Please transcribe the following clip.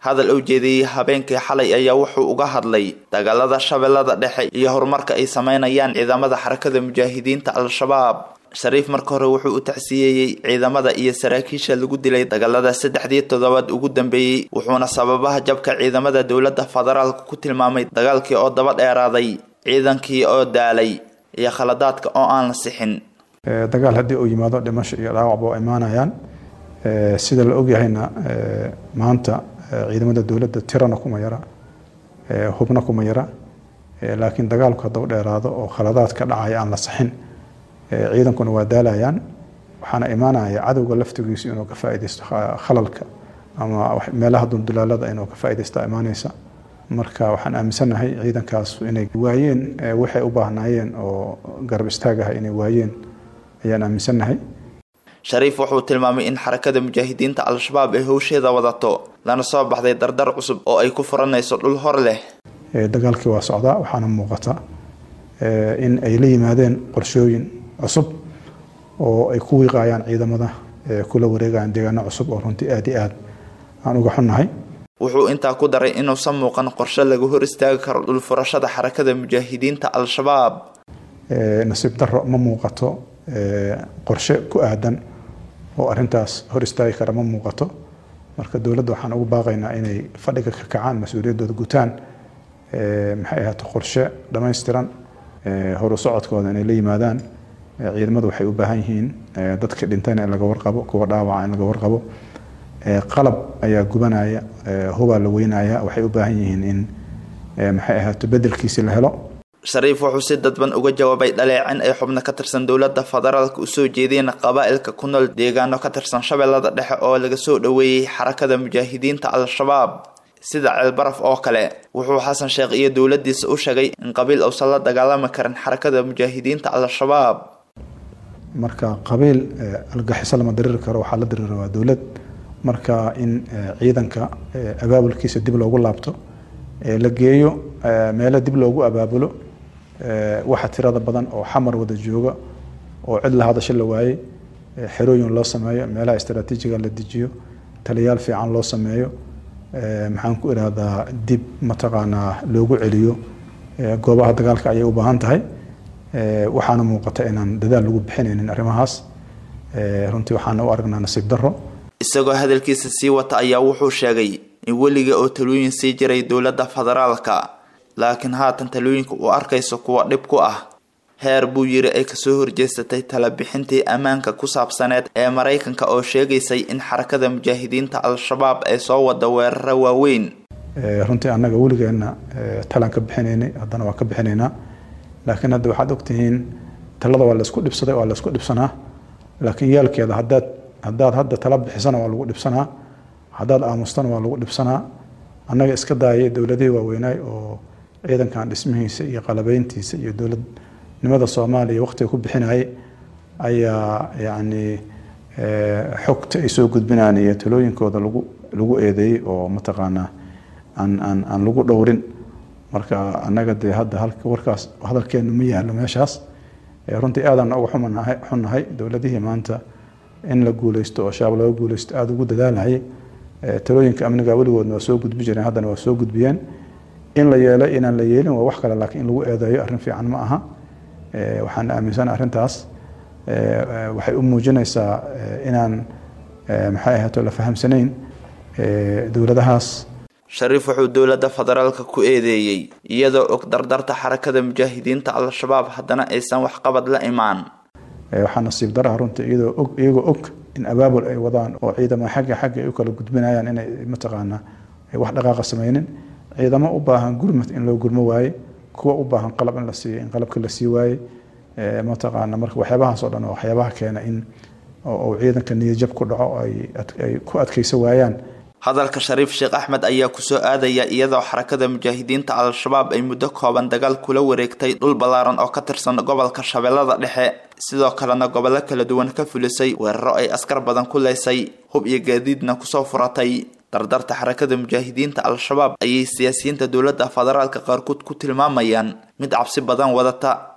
hadal uu jeediyey habeenkii xalay ayaa wuxuu uga hadlay dagaalada shabeellada dhexe iyo horumarka ay sameynayaan ciidamada xarakada mujaahidiinta al-shabaab shariif marka hore wuxuu u tacsiyeeyey ciidamada iyo saraakiisha lagu dilay dagaalada saddexdii toddobaad ugu dambeeyey wuxuuna sababaha jabka ciidamada dowladda federaalka ku tilmaamay dagaalkii oo daba dheeraaday ciidankii oo daalay iyo khaladaadka oo aan la sixin dagaal haddii uu yimaado dhimasho iyo dhaawacba waa imaanayaan sida la ogyahayna maanta ciidamada dowladda tirana kuma yara hubna kuma yara laakiin dagaalku haddau dheeraado oo khaladaad ka dhacaya aan la saxin ciidankuna waa daalayaan waxaana imaanaya cadowga laftigiisu inuu ka faaideysto khalalka ama meelaha duldulaalada inuu ka faaideysta imaaneysa marka waxaan aaminsanahay ciidankaas inay waayeen waxay u baahnaayeen oo garab istaagaha inay waayeen ayaan aaminsanahay shariif wuxuu tilmaamay in xarakada mujaahidiinta al-shabaab ay howsheeda wadato lana soo baxday dardar cusub oo ay ku furanayso dhul hor leh dagaalkii waa socdaa waxaana muuqata in ay la yimaadeen qorshooyin cusub oo ay ku wiiqayaan ciidamada kula wareegayaan deegaano cusub oo runtii aada iyo aad aan uga xunnahay wuxuu intaa ku daray inuusan muuqan qorshe lagu hor istaagi karo dhul furashada xarakada mujaahidiinta al-shabaab nasiib daro ma muuqato qorshe ku aadan oo arintaas hor istaagi kara ma muuqato marka dowladda waxaan ugu baaqaynaa inay fadhiga ka kacaan mas-uuliyaddooda gutaan maxay ahaato qorshe dhammaystiran horu socodkooda inay la yimaadaan ciidamadu waxay u baahan yihiin dadka dhintayna in laga warqabo kuwa dhaawaca in laga warqabo qalab ayaa gubanaya hubaa la weynaya waxay u baahan yihiin in maxay ahaato bedelkiisi la helo shariif wuxuu si dadban uga jawaabay dhaleecin ay xubno ka tirsan dowladda federaalka usoo jeedeen qabaa'ilka ku nool deegaano ka tirsan shabeellada dhexe oo laga soo dhoweeyey xarakada mujaahidiinta al-shabaab sida ceelbaraf oo kale wuxuu xasan sheekh iyo dowladiisa u sheegay in qabiil uusan la dagaalami karin xarakada mujaahidiinta al-shabaab marka qabiil algaxiso lama diriri karo waxaa la dirira waa dowlad marka in ciidanka abaabulkiisa dib loogu laabto la geeyo meelo dib loogu abaabulo waxa tirada badan oo xamar wada jooga oo cid la hadasho la waayey xerooyin loo sameeyo meelaha istraatiijiga la dejiyo taliyaal fiican loo sameeyo maxaan ku irahdaa dib mataqaanaa loogu celiyo goobaha dagaalka ayay u baahan tahay waxaana muuqata inaan dadaal lagu bixinaynin arrimahaas runtii waxaana u aragnaa nasiib daro isagoo hadalkiisa sii wata ayaa wuxuu sheegay in weliga oo talooyin sii jiray dowladda federaalka laakiin haatan talooyinka uu arkayso kuwa dhib ku ah heer buu yiri ay kasoo horjeesatay talabixintii ammaanka ku saabsaneed ee maraykanka oo sheegaysay in xarakada mujaahidiinta al-shabaab ay soo wada weeraro waaweyn runtii annaga weligeenna talaan ka bixinaynay haddana waa ka bixinaynaa laakiin hadda waxaad ogtihiin talada waa laysku dhibsaday waa laysku dhibsanaa laakiin yaalkeeda hadaad haddaad hadda tala bixisana waa lagu dhibsanaa haddaad aamustana waa lagu dhibsanaa annaga iska daayay dowladihii waaweynaay oo ciidankan dhismihiisa iyo qalabeyntiisa iyo dowladnimada soomaaliya waqtiga ku bixinayay ayaa yacni xogta ay soo gudbinaan iyo talooyinkooda lagu lagu eedeeyey oo mataqaanaa aan aan aan lagu dhowrin marka annaga dee hadda halka warkaas hadalkeenu ma yaalo meeshaas runtii aadaan uga xumanahay xunnahay dowladihii maanta in la guuleysto oo shabaab laga guuleysto aada ugu dadaalahayay talooyinka amniga weligoodna waa soo gudbi jireen haddana waa soo gudbiyeen in la yeelo inaan la yeelin waa wax kale laakiin in lagu eedeeyo arrin fiican ma aha waxaan aaminsan arrintaas waxay u muujinaysaa inaan maxay ahaato la fahamsanayn dowladahaas shariif wuxuu dowladda federaalka ku eedeeyey iyadoo og dardarta xarakada mujaahidiinta al-shabaab haddana aysan waxqabad la imaan waxaa nasiib daraha runtii iyadoo og iyagoo og in abaabul ay wadaan oo ciidamo xagga xagga ay u kala gudbinayaan inay mataqaanaa wax dhaqaaqa sameynin ciidamo u baahan gurmad in loo gurmo waaye kuwa u baahan qalab in la siiyo in qalabka la sii waaye mataqaana marka waxyaabahaas oo dhan oo waxyaabaha keena in uu ciidanka niyajab ku dhaco ay ku adkayso waayaan hadalka shariif sheekh axmed ayaa kusoo aadaya iyadoo xarakada mujaahidiinta al-shabaab ay muddo kooban dagaal kula wareegtay dhul ballaaran oo ka tirsan gobolka shabeellada dhexe sidoo kalena gobollo kala duwan ka fulisay weeraro ay askar badan ku leysay hub iyo gaadiidna kusoo furatay dardarta xarakada mujaahidiinta al-shabaab ayay siyaasiyiinta dowladda federaalka qaarkood ku tilmaamayaan mid cabsi badan wadata